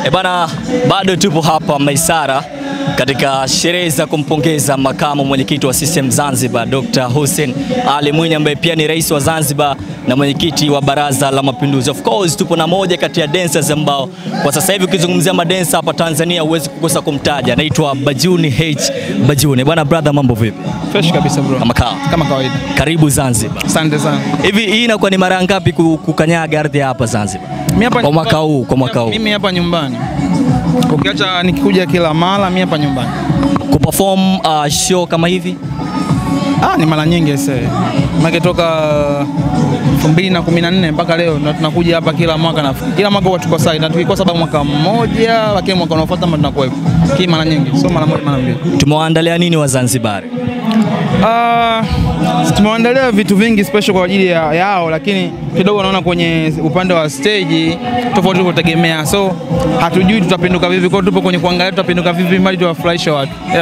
E bana, bado tupo hapa Maisara katika sherehe za kumpongeza makamu mwenyekiti wa CCM Zanzibar Dr. Hussein Ali Mwinyi ambaye pia ni rais wa Zanzibar na mwenyekiti wa Baraza la Mapinduzi. Of course tupo na moja kati ya dancers ambao kwa sasa hivi ukizungumzia madensa hapa Tanzania huwezi kukosa kumtaja, anaitwa Bajuni H Bajuni. Bwana brother, mambo vipi? Fresh kabisa bro. Kama kawa. Kama kawaida. Karibu Zanzibar. Asante sana. Hivi hii inakuwa ni mara ngapi ku- kukanyaga ardhi ya hapa Zanzibar? Mimi hapa Kwa mwaka huu, kwa mwaka huu. Mimi hapa nyumbani. Ukiacha nikikuja kila mara, mimi hapa nyumbani. Kuperform uh, show kama hivi? Ah, ni mara nyingi sasa. Maana toka 2014 mpaka leo na tunakuja hapa kila mwaka na kila mwaka huwa tuko sawa na tukikosa bado mwaka mmoja lakini mwaka unaofuata mara tunakuwepo. Kii mara nyingi, sio mara moja mara mbili. Tumewaandalia nini Wazanzibari? Ah, tumewaandalia vitu vingi special kwa ajili ya, yao, lakini kidogo naona kwenye upande wa stage tofauti tulivyotegemea, so hatujui tutapinduka vipi, kwa hiyo tupo kwenye kuangalia tutapinduka vipi, mali tuwafurahisha watu.